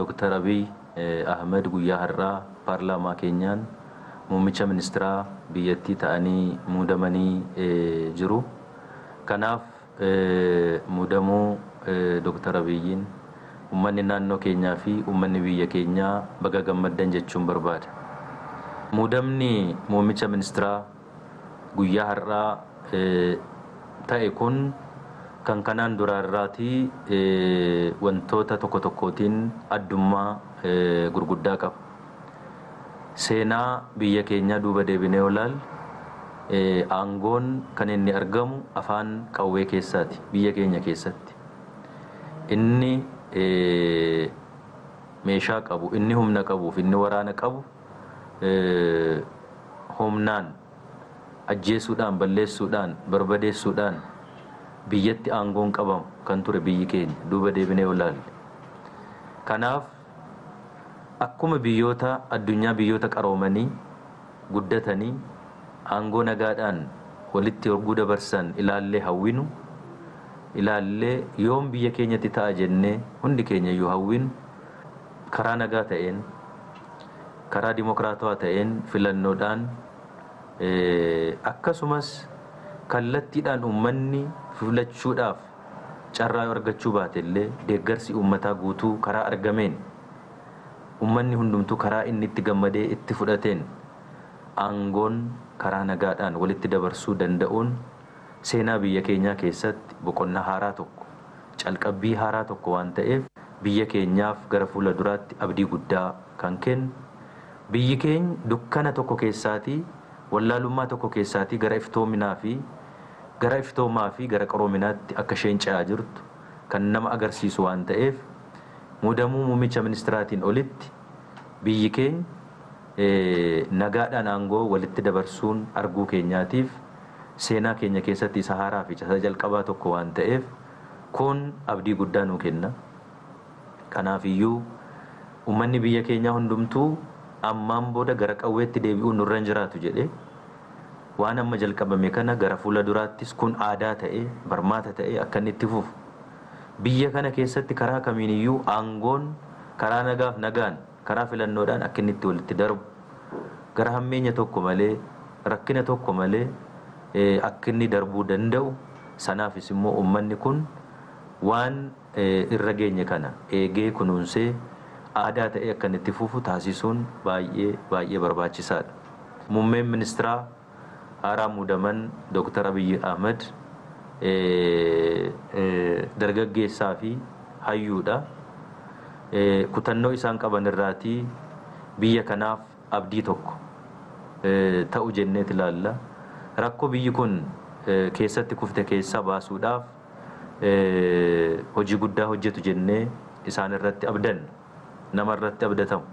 Dr. Abiy Ahmed guyyaa har'aa paarlaamaa keenyaan muummicha ministeeraa biyyattii ta'anii muudamanii jiru. Kanaaf muudamuu Dr. Abiyyiin uummanni naannoo keenyaa fi uummanni biyya keenyaa baga gammaddan jechuun barbaada. Muudamni muummicha ministeeraa guyyaa har'aa ta'e kun kan kanaan duraarraatii wantoota tokko tokkootiin addummaa gurguddaa qaba. Seenaa biyya keenyaa duuba deebinee olaal aangoon kan inni argamu afaan qawwee keessaati biyya keenya keessatti. Inni meeshaa qabu, inni humna qabuuf, inni waraana qabu humnaan ajjeesuudhaan, balleessuudhaan, barbadeessuudhaan biyyatti aangoon qabamu kan ture biyyi keenya duuba deebinee olaalle. Kanaaf akkuma biyyoota addunyaa biyyoota qaroomanii guddatanii aangoo nagaadhaan walitti horguu dabarsan ilaallee hawwinu ilaallee yoom biyya keenyatti ta'a jennee hundi keenya iyyuu hawwinu karaa nagaa ta'een karaa dimokiraatawaa ta'een filannoodhaan akkasumas kallattiidhaan uummanni filachuudhaaf carraa argachuu baate illee deeggarsi uummataa guutuu karaa argameen uummanni hundumtuu karaa inni itti gammadee itti fudhateen aangoon karaa nagaadhaan walitti dabarsuu danda'uun seenaa biyya keenyaa keessatti boqonnaa haaraa tokko calqabbii haaraa tokko waan ta'eef biyya keenyaaf gara fuula duraatti abdii guddaa kan kennu biyyi keenya dukkana tokko keessaatii wallaalummaa tokko keessaatii gara iftoominaa fi gara iftoomaa fi gara qaroominaatti akka isheen ce'aa jirtu kan nama agarsiisu waan ta'eef muudamuu muummicha ministiraatiin olitti biyyi keenya nagaadhaan aangoo walitti dabarsuun arguu keenyaatiif seenaa keenya keessatti isa haaraa fi isa jalqabaa tokko waan ta'eef kun abdii guddaa nuu kenna. Kanaaf iyyuu uummanni biyya keenyaa hundumtuu ammaan booda gara qawweetti deebi'uun nurra hin jiraatu jedhee waan amma jalqabame kana gara fuula duraattis kun aadaa ta'ee barmaata ta'ee akka inni itti fufu biyya kana keessatti karaa kamiiniyyuu aangoon karaa nagaaf nagaan karaa filannoodhaan akka inni itti walitti darbu gara hammeenya tokko malee rakkina tokko malee akka inni darbuu danda'u sanaafis immoo uummanni kun waan irra geenye kana eegee kunuunsee aadaa ta'ee akka inni itti fufu taasisuun baay'ee baay'ee barbaachisaadha. Muummeen ministeeraa haaraa muudaman Dr. Abiy Ahmed dargaggeessaa fi hayyuudha. Kutannoo isaan qaban irraatii biyya kanaaf abdii tokko ta'u jenneet ilaalla. Rakkoo biyyi kun keessatti kufte keessaa baasuudhaaf hojii guddaa hojjetu jennee isaan irratti abdanna. Nama irratti abdatamu.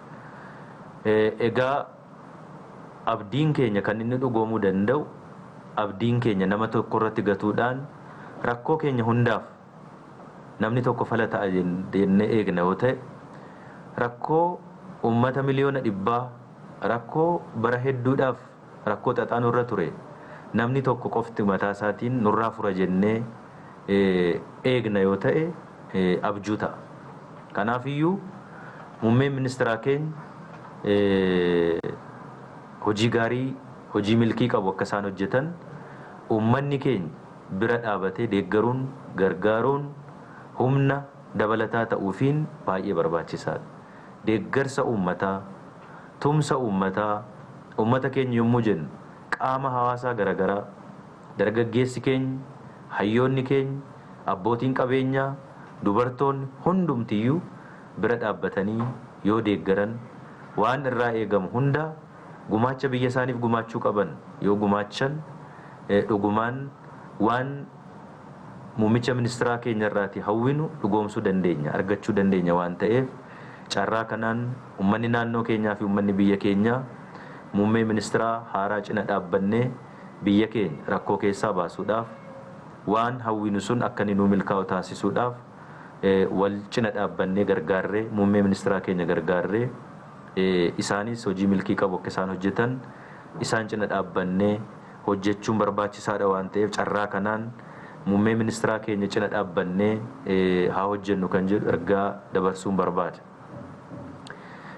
Egaa abdiin keenya kan inni dhugoomuu danda'u abdiin keenya nama tokko irratti gatuudhaan rakkoo keenya hundaaf namni tokko fala ta'a jennee eegna yoo ta'e rakkoo uummata miliyoona dhibbaa rakkoo bara hedduudhaaf rakkoo xaxaa nurra ture namni tokko qofti mataa isaatiin nurraa fura jennee eegna yoo ta'e abjuu ta'a. Kanaaf iyyuu muummeen ministeeraa keenya hojii gaarii hojii milkii qabu akka isaan hojjetan uummanni keenya bira dhaabatee deeggaruun gargaaruun humna dabalataa ta'uufiin baay'ee barbaachisaadha. Deeggarsa uummataa, tumsa uummataa, uummata keenya yommuu jennu qaama hawaasaa garaagaraa dargaggeessi keenya, hayyoonni keenya, abbootiin qabeenyaa, dubartoonni hundumtiyyuu bira dhaabbatanii yoo deeggaran waan irraa eegamu hunda gumaacha biyya isaaniif gumaachuu qaban yoo gumaachan dhugumaan waan muummicha ministeeraa keenya irraati hawwinu dhugoomsuu dandeenya argachuu dandeenya waan ta'eef carraa kanaan uummanni naannoo keenyaa fi uummanni biyya keenyaa muummee ministeeraa haaraa cina dhaabbannee biyya keenya rakkoo keessaa baasuudhaaf waan hawwinu sun akka inni nuu milkaa'u taasisuudhaaf wal cina dhaabbannee gargaarree muummee ministeeraa keenya gargaarree isaanis hojii milkii qabu akka isaan hojjetan isaan cina dhaabbannee hojjechuun barbaachisaadha waan ta'eef carraa kanaan muummee ministeeraa keenya cina dhaabbannee haa hojjennu kan jedhu ergaa dabarsuun barbaada.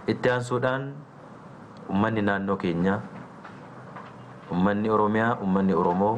itti aansuudhaan ummanni naannoo keenyaa ummanni oromiyaa ummanni oromoo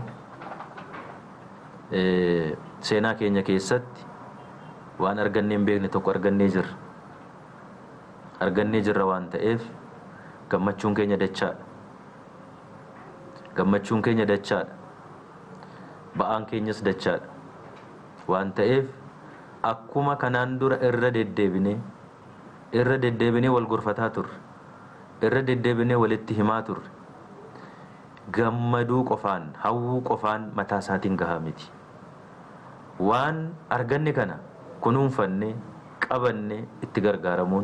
seenaa keenya keessatti waan argannee hin beekne tokko argannee jirra argannee jirra waan ta'eef gammachuun keenya dachaadha gammachuun keenya dachaadha ba'aan keenyas dachaadha waan ta'eef akkuma kanaan dura irra deddeebinee irra deddeebinee wal gorfataa turre irra deddeebinee walitti himaa turre gammaduu qofaan hawwuu qofaan mataa isaatiin gahaa miti waan arganne kana kunuunfanne qabanne itti gargaaramuun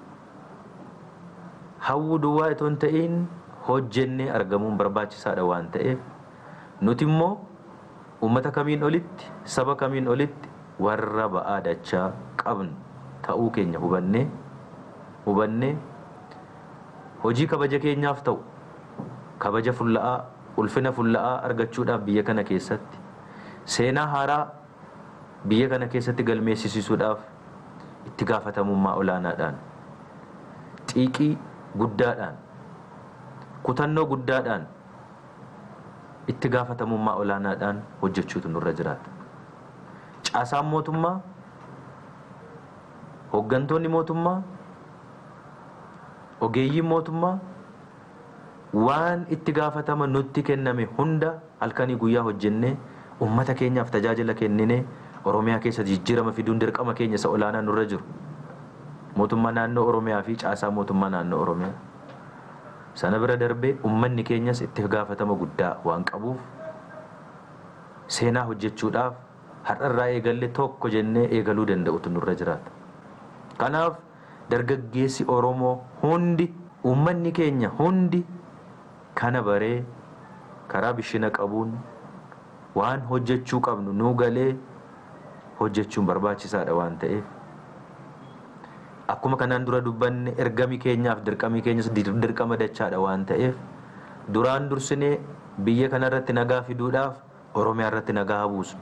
hawwuu duwwaa itoo hin ta'in hojjennee argamuun barbaachisaadha waan ta'eef nuti immoo ummata kamiin olitti saba kamiin olitti warra ba'aa dachaa qabnu ta'uu keenya hubannee hubannee hojii kabaja keenyaaf ta'u kabaja fulla'aa ulfina fulla'aa argachuudhaaf biyya kana keessatti seenaa haaraa biyya kana keessatti galmeessisuudhaaf itti gaafatamummaa olaanaadhaan xiiqii guddaadhaan kutannoo guddaadhaan itti gaafatamummaa olaanaadhaan hojjechuutu nurra jiraata. Caasaan mootummaa, hooggantoonni mootummaa, ogeeyyiin mootummaa waan itti gaafatama nutti kenname hunda halkanii guyyaa hojjennee ummata keenyaaf tajaajila kenninee Oromiyaa keessa jijjiirama fiduun dirqama keenya isa olaanaa nurra jiru. Mootummaa naannoo Oromiyaa fi caasaa mootummaa naannoo Oromiyaa. Sana bira darbee ummanni keenyas itti gaafatama guddaa waan qabuuf seenaa hojjechuudhaaf har'arraa eegalle tokko jennee eegaluu danda'utu nurra jiraata. Kanaaf dargaggeessi Oromoo hundi ummanni keenya hundi kana baree karaa bishina qabuun waan hojjechuu qabnu nuu galee hojjechuun barbaachisaadha waan ta'eef akkuma kanaan dura dubbanne ergami keenyaaf dirqamii keenyas dirqama dachaadha waan ta'eef duraan dursinee biyya kanarratti nagaa fiduudhaaf oromiyaa irratti nagaa habuusu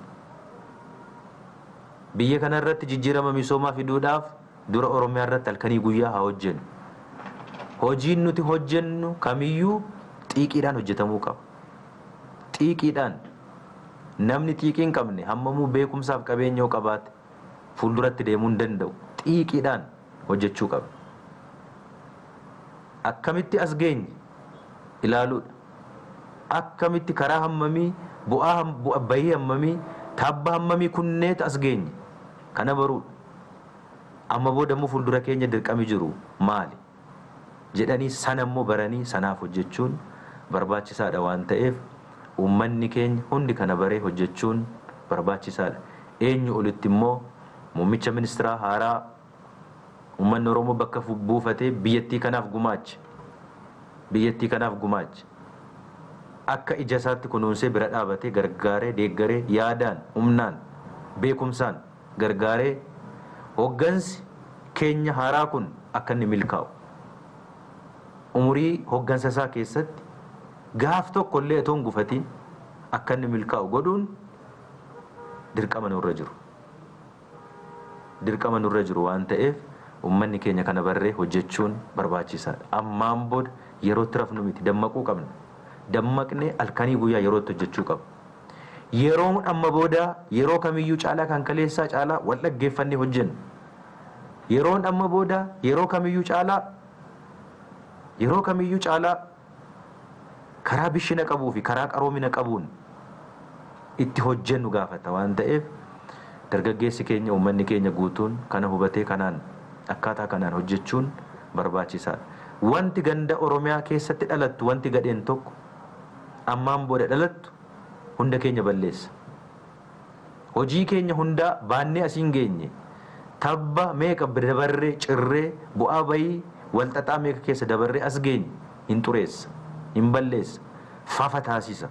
biyya kanarratti jijjiirama misoomaa fiduudhaaf dura oromiyaa irratti halkanii guyyaa haa hojjennu hojiin nuti hojjennu kamiyyuu xiiqiidhaan hojjetamuu qaba xiiqiidhaan namni xiiqii hin qabne hammamuu beekumsaaf qabeenyaa qabaate fuulduratti deemuu hin danda'u xiiqiidhaan hojjechuu qaba. Akkamitti as geenye ilaaluudha. Akkamitti karaa hammamii bu'aa bahii hammamii tabba hammamii kunneeta as geenye kana baruudha. Amma boodammoo fuuldura keenya dirqami jiru maali? jedhanii sana immoo baranii sanaaf hojjechuun barbaachisaadha waan ta'eef uummanni keenya hundi kana baree hojjechuun barbaachisaadha. Eenyu olitti immoo muummicha ministeeraa haaraa uummanni Oromoo bakka buufatee biyyattii kanaaf gumaache. Biyyattii kanaaf gumaache. Akka ija isaatti kunuunsee bira dhaabatee gargaaree deeggaree yaadaan humnaan beekumsaan gargaaree hoggansi keenya haaraa kun akka inni milkaa'u. Umurii hoggansa isaa keessatti gaaf tokko illee otoo hin gufatiin akka inni milkaa'u godhuun dirqama nurra jiru. Dirqama nurra jiru waan ta'eef ummanni keenya kana barree hojjechuun barbaachisaadha. Ammaan booda yerootti rafnu miti dammaquu qabna. Dammaqnee halkanii guyyaa yerootti hojjechuu qabna. Yeroon amma booda yeroo kamiyyuu caalaa kan kaleessaa caalaa wal dhaggeeffannee hojjennu. Yeroon amma booda yeroo kamiyyuu caalaa yeroo kamiyyuu caalaa karaa bishina qabuu fi karaa qaroomina qabuun itti hojjennu gaafata waan ta'eef dargaggeessi keenya uummanni keenya guutuun kana hubatee kanaan akkaataa kanaan hojjechuun barbaachisaadha. Wanti ganda Oromiyaa keessatti dhalattu wanti gadheen tokko ammaan booda dhalattu hunda keenya balleessa. Hojii keenya hundaa baannee asiin geenye tabba meeqa dabarree cirree bu'aa bayii walxaxaa meeqa keessa dabarree as geenye hin xureessa hin balleessa fafa taasisa.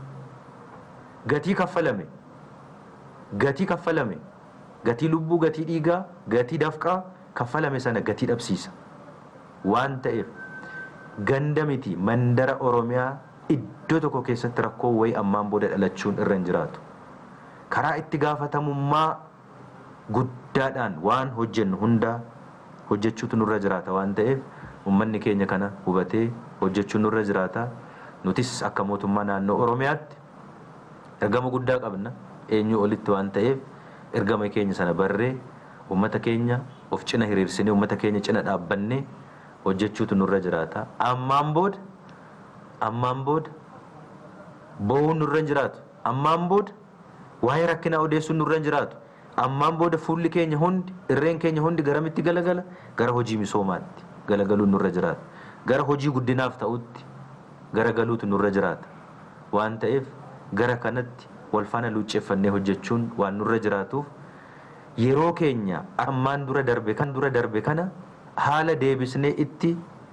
Gatii kaffalame gatii kaffalame gatii lubbuu gatii dhiigaa gatii dafqaa kaffalame sana gatii dhabsiisa waan ta'eef ganda miti mandara oromiyaa iddoo tokko keessatti rakkoo wayii ammaan booda dhalachuun irra hin jiraatu karaa itti gaafatamummaa guddaadhaan waan hojjennu hundaa hojjechuutu nurra jiraata waan ta'eef ummanni keenya kana hubatee hojjechuun nurra jiraata nutis akka mootummaa naannoo oromiyaatti ergama guddaa qabna eenyu olitti waan ta'eef ergama keenya sana barree ummata keenya of cina hiriirsinee ummata keenya cina dhaabbannee hojjechuutu nurra jiraata ammaan booda ammaan booda bo'uun nurra hin jiraatu ammaan booda waa'ee rakkinaa odeessuun nurra hin jiraatu ammaan booda fuulli keenya hundi irreen keenya hundi garamitti galagala gara hojii misoomaatti galagaluun nurra jiraata gara hojii guddinaaf ta'utti garagaluutu nurra jiraata waan ta'eef gara kanatti wal faana luucceeffannee hojjechuun waan nurra jiraatuuf yeroo keenya ammaan dura darbe kan dura darbe kana haala deebisnee itti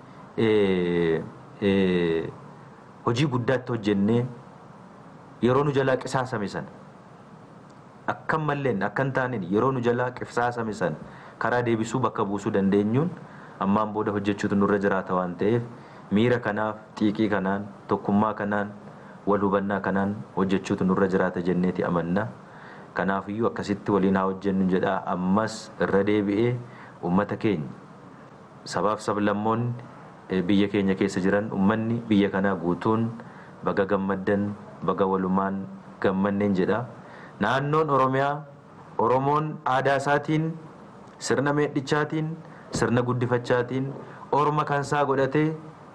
hojii guddaatti hojjennee yeroo nu jalaa qisaasame sana akkan malleen akkan taaneen yeroo nu jalaa qisaasame sana karaa deebisuu bakka buusuu dandeenyuun ammaan booda hojjechuutu nurra jiraata waan ta'eef miira kanaaf xiiqii kanaan tokkummaa kanaan wal hubannaa kanaan hojjechuutu nurra jiraata jenneeti amanna kanaafiyyuu akkasitti waliin haa hojjennu jedhaa ammas irra deebi'ee ummata keenya sabaaf sablammoonni biyya keenya keessa jiran ummanni biyya kanaa guutuun baga gammaddan baga walumaan gammanneen jedha naannoon oromiyaa oromoon aadaa isaatiin sirna meedhichaatiin sirna guddifachaatiin orma kansaa godhatee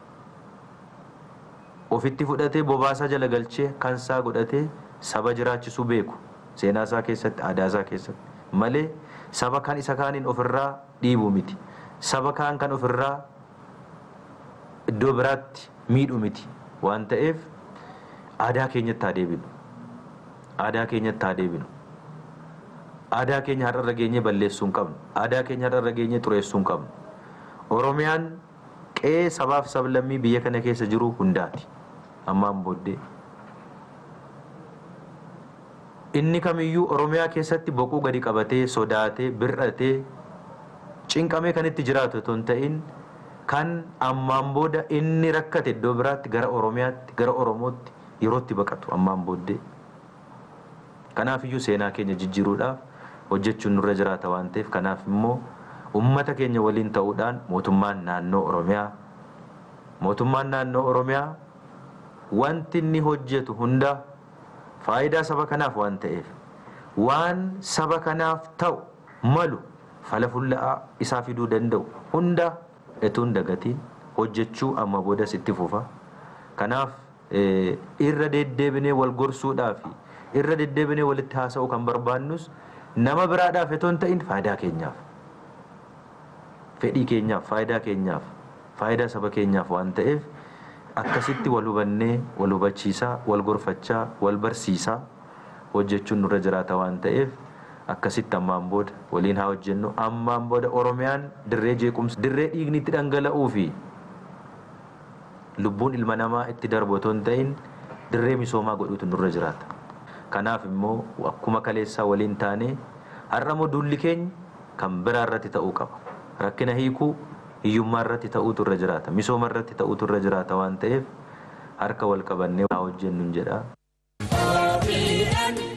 ofitti fudhatee bobaasaa jala galchee kansaa godhatee saba jiraachisuu beeku seenaa isaa keessatti aadaa isaa keessatti malee saba kan isa kaaniin ofirraa dhiibu miti saba kaan kan ofirraa iddoo biraatti miidhu miti waan ta'eef aadaa keenyatti haa deebinu aadaa keenyatti haa deebinu aadaa keenya har'arra geenyee balleessuu hin qabnu aadaa keenya har'arra geenyee xureessuu hin qabnu oromiyaan qe'ee sabaaf sablammii biyya kana keessa jiru hundaati ammaan booddee inni kamiyyuu oromiyaa keessatti boquu gadi qabatee sodaatee bir'atee cinqamee kan itti jiraatu otoo hin ta'in kan ammaan booda inni rakkate iddoo biraatti gara oromiyaatti gara oromootti yerootti baqatu ammaan booddee kanaaf iyyuu seenaa keenya jijjiiruudhaaf hojjechuun nurra jiraata waan ta'eef kanaaf immoo ummata keenya waliin ta'uudhaan mootummaan naannoo oromiyaa mootummaan naannoo oromiyaa wanti inni hojjetu hunda faayidaa saba kanaaf waan ta'eef waan saba kanaaf ta'u malu fala fulla'aa isaa fiduu danda'u hunda etuun dagatiin hojjechuu amma boodas itti fufa kanaaf irra deddeebinee wal gorsuudhaaf irra deddeebinee walitti haasa'u kan barbaannus nama biraadhaaf etoo hin ta'in faayidaa keenyaaf fedhii keenyaaf faayidaa keenyaaf faayidaa saba keenyaaf waan ta'eef akkasitti wal hubannee wal hubachiisaa wal gorfachaa wal barsiisaa hojjechuun nurra jiraata waan ta'eef akkasitti ammaan booda waliin haa hojjennu ammaan booda oromiyaan dirree jeequmsa dirree dhiigni itti dhangala'uu fi lubbuun ilma namaa itti darbu otoo hin ta'in dirree misoomaa godhuutu nurra jiraata kanaaf immoo akkuma kaleessaa waliin taanee har'a immoo duulli keenya kan biraa irratti ta'uu qaba rakkina hiikuu hiyyummaa irratti ta'uutu irra jiraata misooma irratti ta'uutu irra jiraata waan ta'eef harka wal qabannee haa hojjennu jedha.